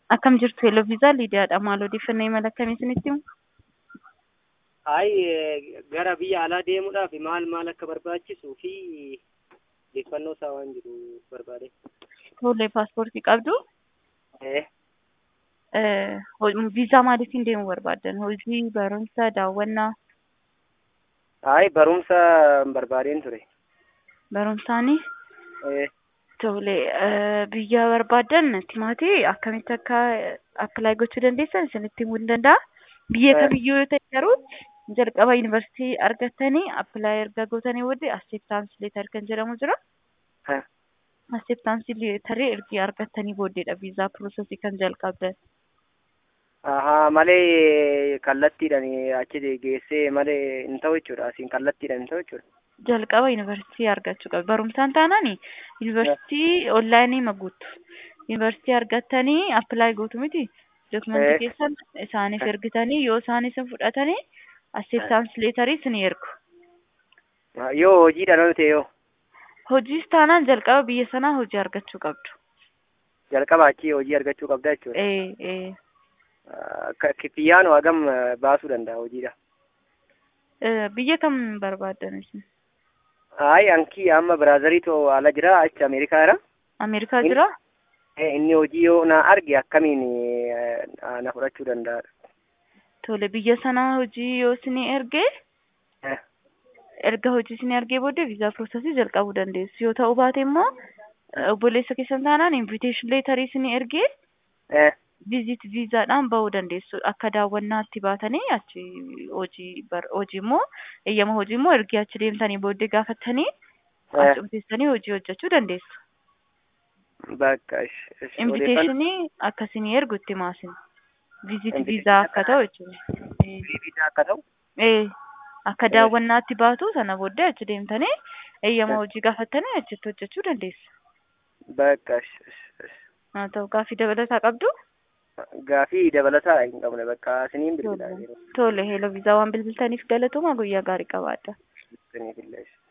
Akkam jirtu Hello Viizaa Liidiyaadha. Maal odeeffannoo imala akkamii isinitti himu? Hayi gara biyya alaa deemuudhaaf maal maal akka barbaachisuu fi odeeffannoo isaa waan jiru barbaade. Tole paaspoortii qabdu? Eh, Eh, ho- Viizaa maaliitiin deemuu barbaaddan? Hojii, barumsa, daawwannaa, hayi barumsa barbaadeen ture. barumsaanii? Eh, Tole eh, biyya barbaaddan timaatii akkamitti akka appilaayi gochuu dandeessan isinitti himuu ni danda'a. Biyya Eh. kamiyyuu yoo ta'e garuu jalqaba yuunivarsiitii argattanii appilaayi erga gootanii booddee acceptance leetar kan jedhamu jira. eh, Acceptance leetarii ergi argattanii booddeedha viizaa piroosesii kan jalqabdan. ahaa malee kallattiidhaan achi geessee malee hin ta'u jechuudha. Asiin kallattiidhaan hin ta'u jechuudha. jalqaba yuunivarsiitii argachuu qabu. Barumsaan taanaan yuunivarsiitii onlaayinii ma guuttu. Yuunivarsiitii argattanii appilaayi gootu miti. Dokumentii Eh. keessan isaaniif Eh. ergitanii yoo isaan isin fudhatanii acceptance leetarii isin ergu. Ah, Yoo hojiidhaan ol ta'e yoo Hojiis taanaan jalqaba biyya sanaa hojii argachuu qabdu. jalqaba achii hojii argachuu qabda jechuudha. Ee, ee. Ah, ka- Kiffiyaan hagam eh, baasuu danda'a hojiidha. Eh, Biyya kam barbaaddan isin? Hayi ankii amma biraazariitu ala jira achi Ameerikaa jira. Ameerikaa In- jira? Eh, inni hojii yoo na arge akkamiin eh, na fudhachuu danda'a? Tole biyya sanaa hojii yoo isin erge Eh, erga hojii isin ergee booddee viizaa piroosesii jalqabuu dandeessu. Yoo ta'uu baate immoo eh, obboleessa keessan taanaan invitation leetarii isin ergee eh, viizit viizaadhaan bahuu dandeessu. Akka daawwannaatti baatanii achi hojii bar- hojii immoo eeyyama hojii immoo ergee achi deemtanii booddee gaafattanii eh, achuma teessanii hojii hojjechuu dandeessu. bakka ish, ish, odeeffannoo- Inviteeshinii akkasinii ergu itti maasin. Viizit Invitation viizaa akka ta'u jechuudha. Eh. viizaa akka ta'u Ee, akka Eh. daawwannaatti baatu sana booddee achi deemtanii eeyyama Eh. hojii gaafattanii achitti hojjechuu dandeessu. bakka ish, ish, ish. Haa ta'u gaaffii dabalataa qabdu. gaafii dabalataa hin qabne bakka isiniin bilbilaa Tole. jiru. Tole, heeloo viizaa waan bilbiltaniif galatoomaa guyyaa gaarii qabaadha. Isiniif illee ish.